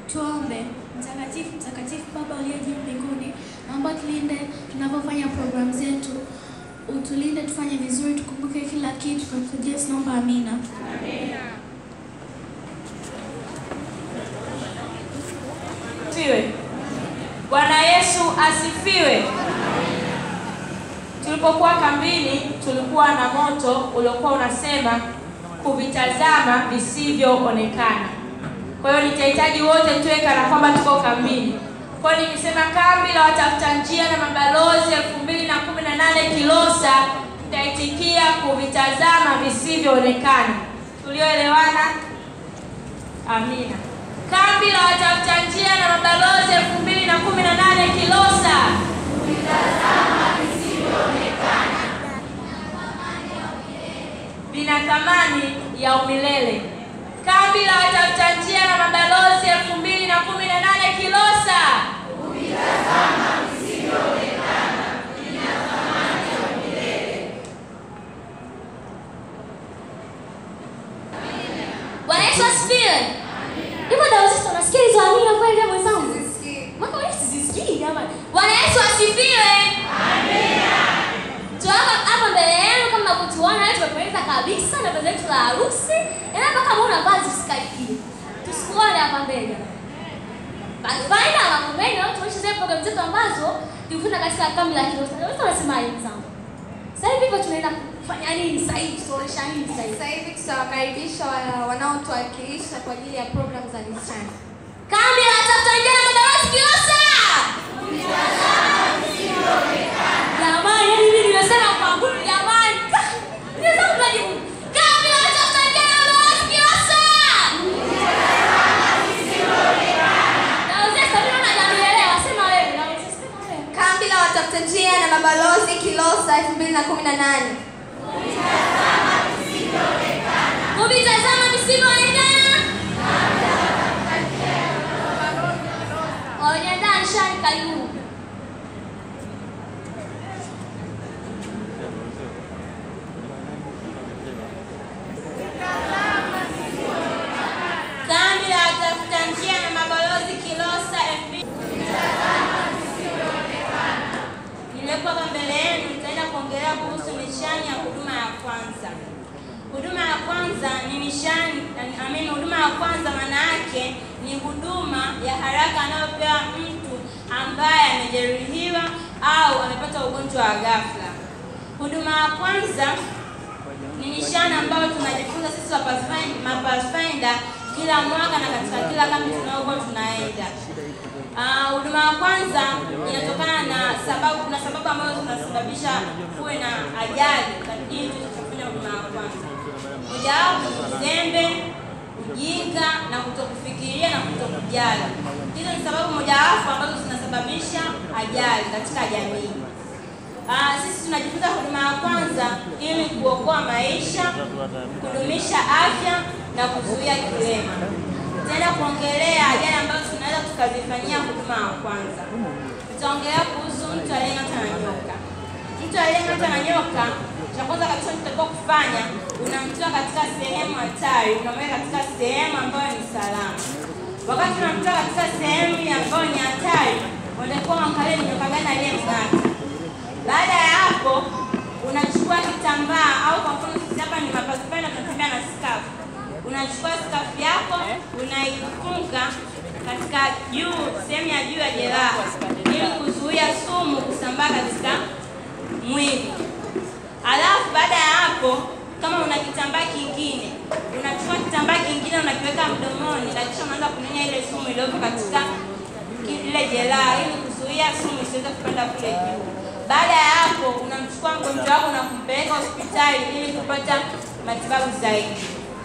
Tuombe. Mtakatifu, mtakatifu Baba uliye juu mbinguni, naomba tulinde tunapofanya programu zetu, utulinde tufanye vizuri, tukumbuke kila kitu. Kwa Kristo Yesu naomba, amina. Asifiwe. Bwana Yesu asifiwe. Tulipokuwa kambini, tulikuwa na moto uliokuwa unasema kuvitazama visivyoonekana. Kwa hiyo nitahitaji wote tuwe kana kwamba tuko kambini. Kwa hiyo nikisema kambi la watafuta njia na mabalozi elfu mbili na kumi na nane Kilosa, mtaitikia kuvitazama visivyoonekana. Tulioelewana? Amina. Kambi la watafuta njia na mabalozi elfu mbili na kumi na nane Kilosa. Vina thamani ya umilele. Kambi la watafuta njia na mabalozi elfu mbili na kumi na nane Kilosa. Bwana Yesu asifiwe. Hivyo ndio sisi tunasikia hizo amina kweli ya mwenzangu. Mwaka wewe sizisikii jamani. Bwana Yesu asifiwe. Amina. Tuwapa hapa mbele yenu kama kutuona leo tumependeza kabisa na vazi letu la harusi. Ila mpaka muona vazi usikaikie. Tusikuone hapa mbele. Baada ya mambo mengi na tuonyeshe zile programu zetu ambazo tulifunza katika kambi la Kilosa. Leo tunasemaje mzangu? Sasa hivi hivyo tunaenda kufanya nini sasa hivi? Tunaonyesha nini sasa hivi? Sasa hivi tutawakaribisha wa- wanaotuwakilisha kwa ajili ya programu za misichana. Kambi la watafuta njia na mabalozi Kilosa. Jamani, yani mimi nimesema kwa nguvu jamani. Nimesema tunajibu. Kambi la watafuta njia na mabalozi Kilosa. Na uzee sabini na jamii sema wewe, na uzee sema wewe. Kambi la watafuta njia na mabalozi Kilosa 2018. Kuvitazama visivyoonekana. Wamejiandaa nishani karibu. Kambi la watafuta njia na mabalozi Kilosa FB. Nilipo hapa mbele yenu nitaenda kuongelea kuhusu nishani ya huduma ya kwanza. Huduma ya kwanza ni nishani, amini, huduma ya kwanza maana yake ni huduma ya haraka anayopewa mtu ambaye amejeruhiwa au amepata ugonjwa wa ghafla. Huduma ya kwanza ni nishana ambayo tunajifunza sisi wa Pathfind- ma Pathfinder kila mwaka na katika kila kambi tunayokuwa tunaenda. Ah, Huduma ya kwanza inatokana na sababu, kuna sababu ambazo zinasababisha kuwe na ajali ili tutakapofanya huduma ya kwanza. Mojawapo ni uzembe, ujinga na kutokufikiria na kutokujali. Hizo ni sababu mojawapo ambazo zinasababisha ajali katika jamii. Ah, sisi tunajifunza huduma ya kwanza ili kuokoa maisha, kudumisha afya na kuzuia kilema. Tutaenda kuongelea ajali ambazo tunaweza tukazifanyia huduma ya kwanza. Tutaongelea kuhusu mtu aliyeng'atwa na nyoka. Mtu aliyeng'atwa na nyoka, cha kwanza kabisa tutakiwa kufanya, unamtoa katika sehemu hatari, unamweka katika sehemu ambayo ni salama. Wakati unamtoa katika sehemu ambayo ni hatari, unatakiwa uangalie ni nyoka gani aliyemng'ata. Baada ya hapo unachukua kitambaa au kwa mfano sisi hapa ni mapasipenda tunatembea na skafu. Unachukua skafu yako unaifunga katika juu sehemu ya juu ya jeraha ili kuzuia sumu kusambaa katika mwili. Alafu baada ya hapo kama una kitambaa kingine unachukua kitambaa kingine unakiweka mdomoni na kisha unaanza kunyonya ile sumu iliyopo katika ki- ile jeraha ili kuzuia sumu isiweze kupanda kule juu. Baada ya hapo unamchukua mgonjwa wako na kumpeleka hospitali ili kupata matibabu zaidi.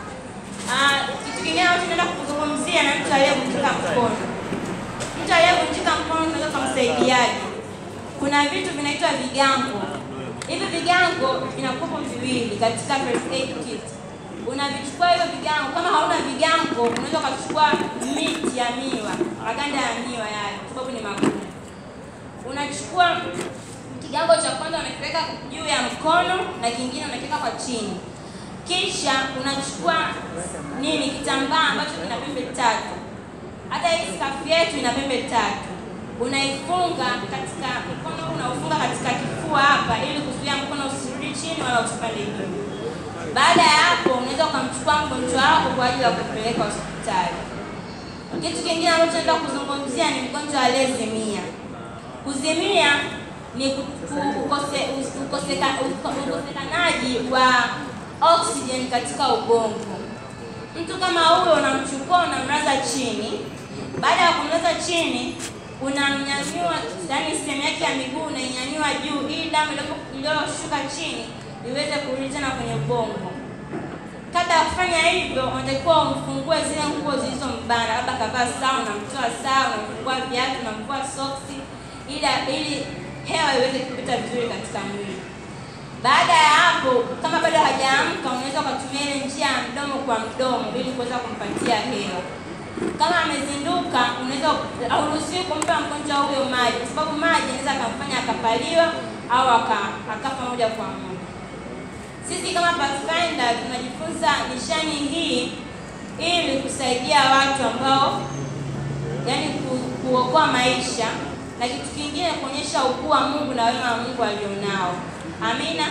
Ah, kitu kingine ambacho tunaenda kuzungumzia na mtu aliyevunjika mkono. Mtu aliyevunjika mkono tunaweza kumsaidiaje? Kuna vitu vinaitwa vigango. Hivi vigango vinakuwa viwili katika first aid kit. Unavichukua hivyo vigango, kama hauna vigango unaweza ukachukua miti ya miwa, maganda ya miwa yale, kwa sababu ni magumu. Unachukua kigango cha kwanza unakiweka juu ya mkono na kingine unakiweka kwa chini, kisha unachukua nini, kitambaa ambacho kina pembe tatu. Hata hii skafu yetu ina pembe tatu, unaifunga katika mkono, unaufunga katika kifua hapa, ili kuzuia mkono usirudi chini wala usipande juu. Baada ya hapo, unaweza ukamchukua mgonjwa wako kwa ajili ya kupeleka hospitali. Kitu kingine ambacho naenda kuzungumzia ni mgonjwa aliyezimia. Kuzimia ni ku- ku- ukose- us- ukoseka- uko- ukosekanaji wa oxygen katika ubongo. Mtu kama huyo unamchukua unamlaza chini. Baada ya kumlaza chini, unamnyanyua, yaani sehemu yake ya miguu unainyanyua juu, ili damu ilipo- iliyoshuka chini iweze kurudi tena kwenye ubongo. Kabla ya kufanya hivyo, unatakiwa umfungue zile nguo zilizombana, labda kavaa saa, unamtoa saa, unamfungua viatu, unamvua soksi, ili ili hewa iweze kupita vizuri katika mwili. Baada ya hapo, kama bado hajaamka, unaweza ukatumia ile njia ya mdomo kwa mdomo ili kuweza kumpatia hewa. Kama amezinduka, unaweza hauruhusiwi kumpa mgonjwa huyo maji, kwa sababu maji inaweza akamfanya akapaliwa au aka- akafa moja kwa moja. Sisi kama Pathfinder tunajifunza nishani hii ili kusaidia watu ambao yani ku, kuokoa maisha na kitu kingine kuonyesha ukuu wa Mungu na wema wa Mungu alionao. Amina.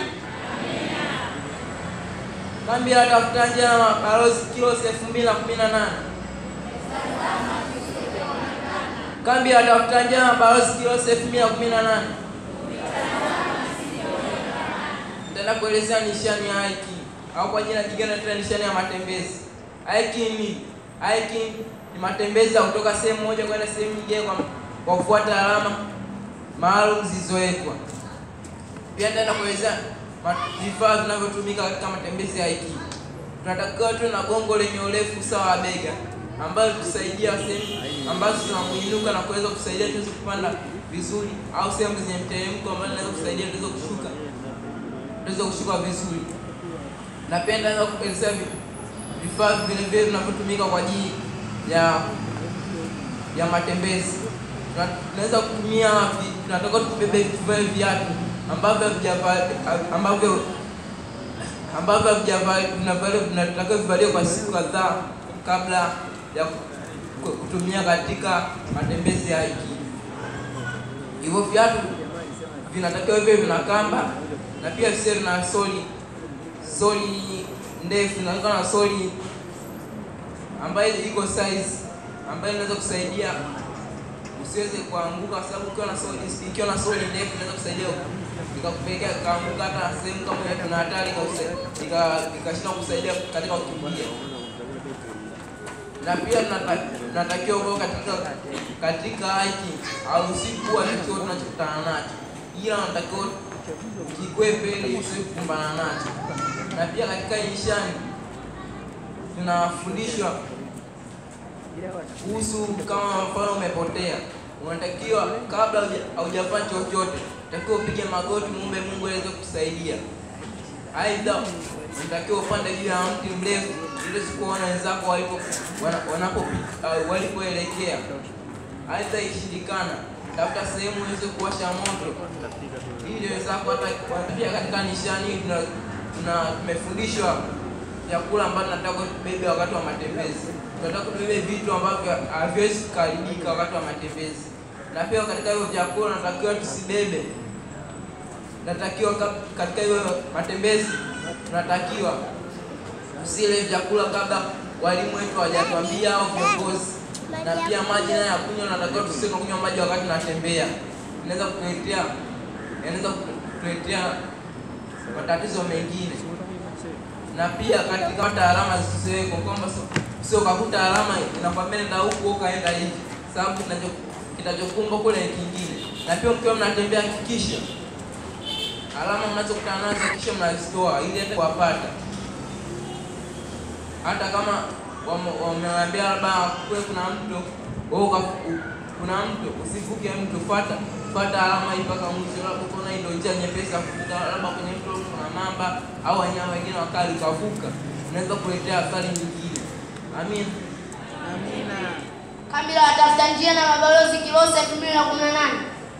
Kambi ya watafutaji na mabalozi Kilosi elfu mbili na kumi na nane. Kambi ya watafutaji na mabalozi Kilosi elfu mbili na kumi na nane. Nitaenda kuelezea nishani ya hiki au kwa jina jingine tena nishani ya matembezi. Hiking ni hiking ni matembezi ya kutoka sehemu moja kwenda sehemu nyingine kwa, kwa kufuata alama maalum zilizowekwa. Pia nitaenda kuelezea ma- vifaa vinavyotumika katika matembezi ya hiki. Tunatakiwa tuwe na gongo lenye urefu sawa wa bega ambayo tusaidia sehemu ambazo tunamuinuka na kuweza kusaidia tuweze kupanda vizuri, au sehemu zenye mteremko ambazo inaweza kusaidia tuweze kushuka tuweze kushuka vizuri. Na pia nitaanza kuelezea vi- vifaa vile vile vinavyotumika kwa ajili ya ya matembezi. Tuna- Tunaweza kutumia vi- tunataka tubebe tuvae viatu ambavyo havijava- ambavyo ambavyo havijava- vinavaliwa vinatakiwa vivaliwe kwa siku kadhaa kabla ya ku- kutumia katika matembezi ya hiki. Hivyo viatu vinatakiwa hivyo vina kamba na pia visiwe na soli soli ndefu, inaweza na soli ambayo iko size ambayo inaweza kusaidia usiweze kuanguka, kwa sababu ukiwa na soli ikiwa na soli ndefu inaweza kusaidia ikakupelekea kaanguka hata sehemu kama hiyo, tuna hatari ika- ika- ikashindwa kusaidia katika kukimbia. Na pia tunata- tunatakiwa kuwa katika katika hiki au kuwa kitu tunachokutana nacho, ila unatakiwa kikwepe ili usiwe kukumbana nacho. Na pia katika hii nishani tunafundishwa kuhusu kama mfano umepotea, unatakiwa kabla huja- haujafanya chochote, unatakiwa upige magoti, muombe Mungu aweze kusaidia. Aidha, unatakiwa upande juu ya mti mrefu ili sikuona wenzako walipo wana- wanapo uh, walipoelekea. Aidha, ikishindikana, tafuta sehemu uweze kuwasha moto ili wenzako hata pia katika nishani hii tuna tuna- tumefundishwa vyakula ambavyo tunataka tubebe wakati wa matembezi. Tunataka tubebe vitu ambavyo haviwezi kuharibika wakati wa matembezi, na pia katika hivyo vyakula natakiwa tusibebe. Natakiwa ka- katika hivyo matembezi tunatakiwa usile vyakula kabla walimu wetu hawajatuambia au viongozi, na pia maji nayo ya kunywa, natakiwa tusiwe tunakunywa maji wakati tunatembea, inaweza kutuletea inaweza kutuletea matatizo mengine na pia katika hata alama zisizowekwa kwamba sio- sio ukakuta alama inakwambia nenda huku ukaenda hivi, sababu kinacho- kitachokumba kule ni kingine. Na pia mkiwa mnatembea, hakikisha alama mnazokutana nazo hakikisha mnazitoa ili hata kuwapata, hata kama wame- wamewaambia labda kule kuna mto wewe uka- u- kuna mto usivuke mto, fuata fuata alama hii mpaka mwisho, labda ukaona hii ndio njia nyepesi ya kuvuka, labda kwenye mto kuna mamba au wanyama wengine wakali, ukavuka, unaweza kuletea athari nyingine. Amin. Kambi la watafuta njia na mabalozi Kilosa elfu mbili na kumi na nane.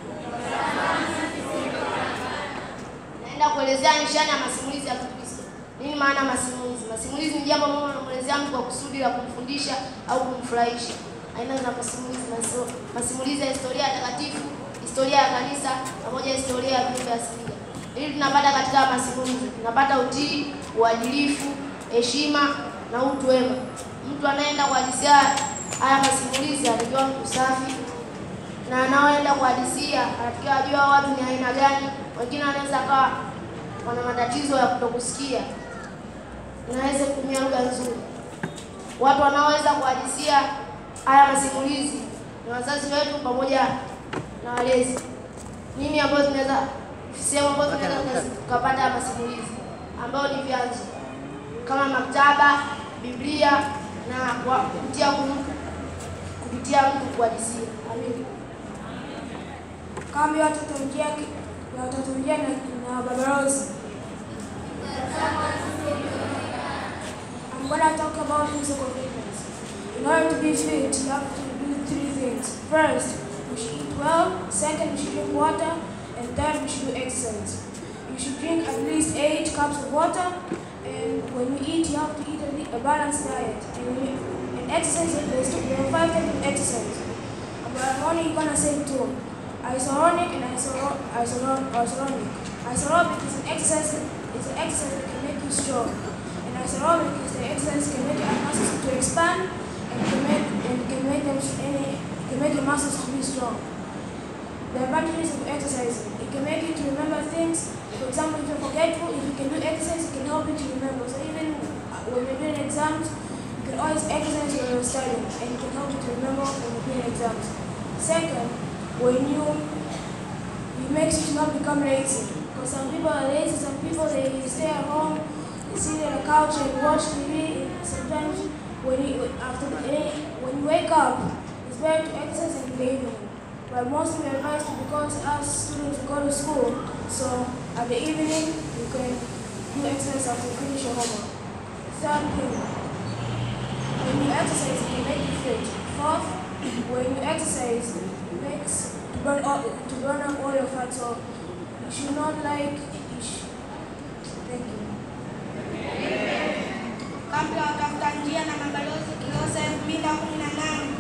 Naenda kuelezea nishani ya masimulizi ya Kikristo. Nini maana ya masimulizi? Masimulizi ni jambo ambalo unamwelezea mtu kwa kusudi la kumfundisha au kumfurahisha. aina za masimulizi, maso- masimulizi ya historia takatifu, historia ya kanisa pamoja na historia ya viumbe asilia. Ili tunapata katika masimulizi, tunapata utii, uadilifu, heshima na utu wema. Mtu anayeenda kuhadithia haya masimulizi anatakiwa mtu safi, na anaoenda kuhadithia anatakiwa ajua watu ni aina gani. Wengine wanaweza kawa wana matatizo ya kutokusikia, naweza kutumia lugha nzuri. Watu wanaoweza kuhadithia haya masimulizi ni wazazi wetu pamoja na walezi. Nini ambayo tunaweza sehemu ambazo tunaweza tukapata haya masimulizi ambayo ni vyanzo kama maktaba, Biblia na kwa kupitia mtu kupitia mtu kuhadithia. Amin. Kambi ya watoto njia ya watoto njia na, na babarosi. I'm gonna talk about physical fitness. In order to be fit, you have to do three things. First, we should eat well. Second, we should drink water. And third, we should do exercise. You should drink at least eight cups of water. And when you eat, you have to eat a, li- a balanced diet. And, when you, and exercise, there's two, there are five types of exercise. But I'm only gonna say two. Isonic and isoro- isoro- isonic. Isonic is an exercise is an exercise that can make you strong. And isonic is the exercise that can make your muscles to expand and can make and can make them any can make your muscles to be strong. The advantages of exercising. It can make you to remember things. For example, if you're forgetful, if you can do exercise, it can help you to remember. So even uh, when you're doing exams, you can always exercise when you're studying, and it can help you to remember when you're doing exams. Second, when you it makes you to not become lazy. Because some people are lazy, some people they stay at home, they sit on the couch and watch TV. And sometimes when you after the day, when you wake up, it's better to exercise in the evening. But mostly we advise to because as students we go to school, so at the evening you can do exercise after you finish your homework. Third thing, when you exercise, it can make you fit. Fourth, when you exercise, it makes to burn all, to burn up all your fat. So you should not like. You sh- thank you. kabla watafuta njia na mabalozi Kilosa elfu mbili na kumi na nane.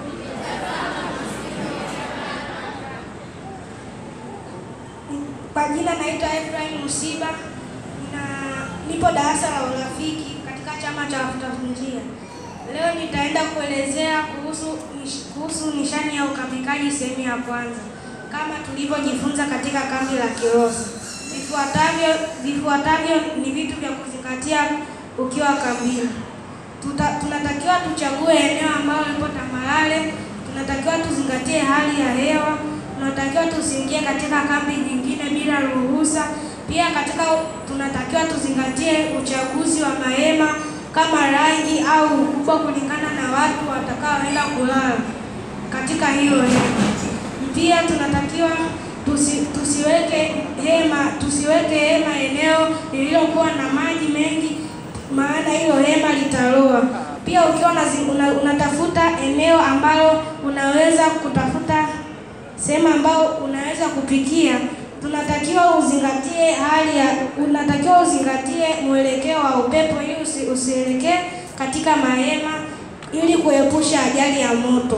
Kwa jina naitwa Efraim Musiba na nipo darasa la urafiki katika chama cha wafuta njia. Leo nitaenda kuelezea kuhusu, nish- kuhusu nishani ya ukamikaji sehemu ya kwanza kama tulivyojifunza katika kambi la Kilosa. Vifuatavyo, vifuatavyo ni vitu vya kuzingatia ukiwa kambini. Tuta, tunatakiwa tuchague eneo ambalo lipo tambarare, tunatakiwa tuzingatie hali ya hewa, tunatakiwa tusiingie katika kambi nyingine bila ruhusa. Pia katika tunatakiwa tuzingatie uchaguzi wa mahema kama rangi au ukubwa kulingana na watu watakaoenda kulala katika hiyo hema. Pia tunatakiwa tusi, tusiweke hema tusiweke hema eneo lililokuwa na maji mengi, maana hilo hema litaloa. Pia ukiwa unazi- una, unatafuta eneo ambalo unaweza kutafuta sehemu ambayo unaweza kupikia, tunatakiwa uzingatie hali ya unatakiwa uzingatie mwelekeo wa upepo ili usi, usielekee katika mahema ili kuepusha ajali ya moto.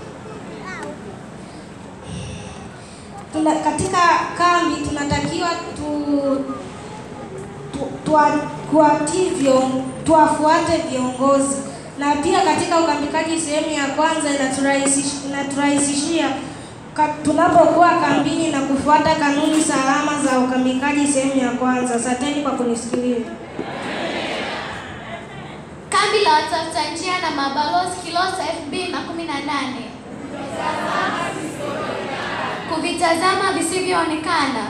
Tuna, katika kambi tunatakiwa tu, tu, tua- tuwatii vion- tuwafuate viongozi na pia katika ukambikaji sehemu ya kwanza inaturahisishia inaturahisishia ka- tunapokuwa kambini na kufuata kanuni salama za ukambikaji sehemu ya kwanza. Asanteni kwa kunisikiliza. Kambi la watafuta njia na mabalozi Kilosa 2018. Kuvitazama visivyoonekana.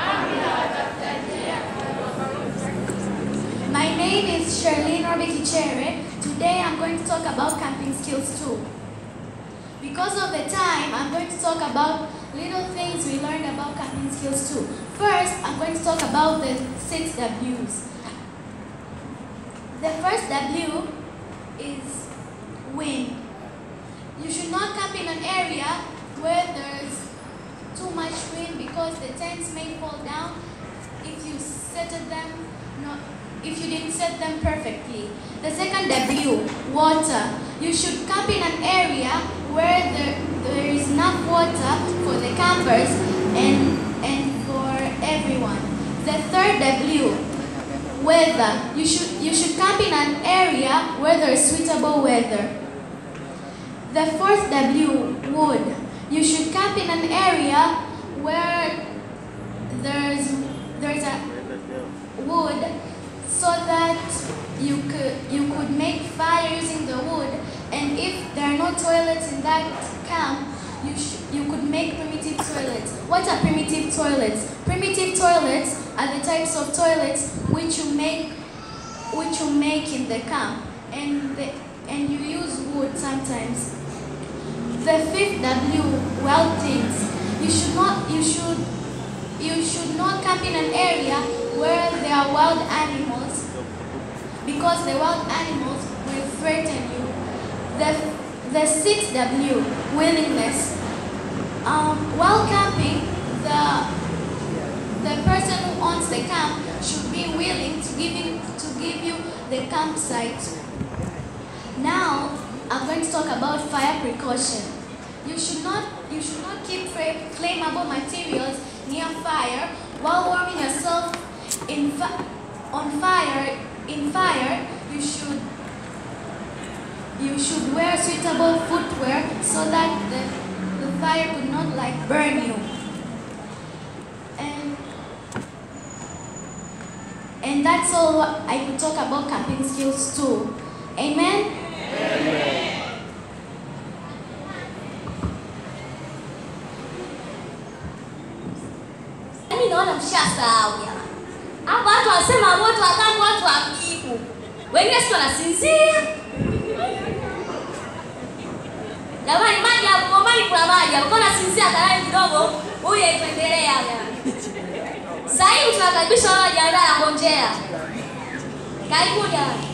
My name is Charlene Robikichere. Today I'm going to talk about camping skills too. Because of the time, I'm going to talk about little things we learned about camping skills too. First, I'm going to talk about the six W's. The first W is wind. You should not camp in an area where there's too much wind because the tents may fall down if you set them not if you didn't set them perfectly. The second W, water. you should camp in an area where there, there is enough water for the campers and, and for everyone. The third W, weather. You should, you should camp in an area where there is suitable weather. The fourth W, wood. You should camp in an area where there's, there's a wood so that you could you could make fire using the wood and if there are no toilets in that camp you sh- you could make primitive toilets what are primitive toilets primitive toilets are the types of toilets which you make which you make in the camp and the, and you use wood sometimes the fifth w wild things you should not you should you should not camp in an area where there are wild animals because the wild animals will threaten you. The, the sixth W, willingness. Um, while camping, the, the person who owns the camp should be willing to give you, to give you the campsite. Now, I'm going to talk about fire precaution. You should not, you should not keep fla- flammable materials near fire while warming yourself in fi- on fire. In fire, you should you should wear suitable footwear so that the, the fire could not like burn you. And and that's all what I could talk about camping skills too. Amen. Yaani naona mshasahau jamani. Hapa watu wanasema moto wakati watu wakiku. Wengine si wanasinzia. Jamani maji hapo Gombani kuna maji hapo. Kama nasinzia kalani kidogo, huyu aituendelea jamani. Sasa hivi tunakaribisha wale wajiandaa na ngonjea. Karibu jamani.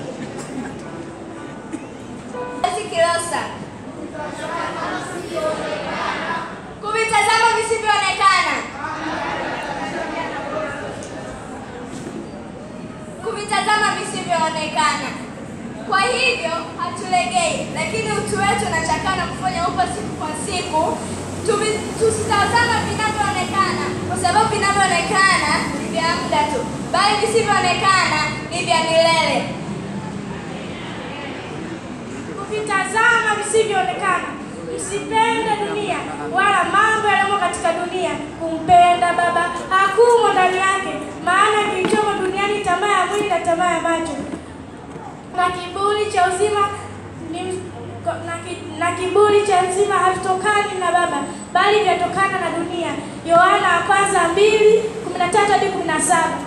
Kilosa. Kuvitazama visivyoonekana. Kuvitazama visivyoonekana. Kwa hivyo hatulegei, lakini utu wetu unachakaa na kufanya upya siku kwa siku. Tuvi- Tusitazama vinavyoonekana, kwa sababu vinavyoonekana ni vya muda tu, bali visivyoonekana ni vya milele. kuvitazama visivyoonekana. Msipende dunia wala mambo yaliyomo katika dunia. Kumpenda Baba hakumo ndani yake, maana kilichomo duniani tamaa ya mwili na tamaa ya macho na kiburi cha uzima ni na, ki, na kiburi cha uzima havitokani na Baba bali vyatokana na dunia. Yohana wa kwanza mbili kumi na tatu hadi kumi na saba.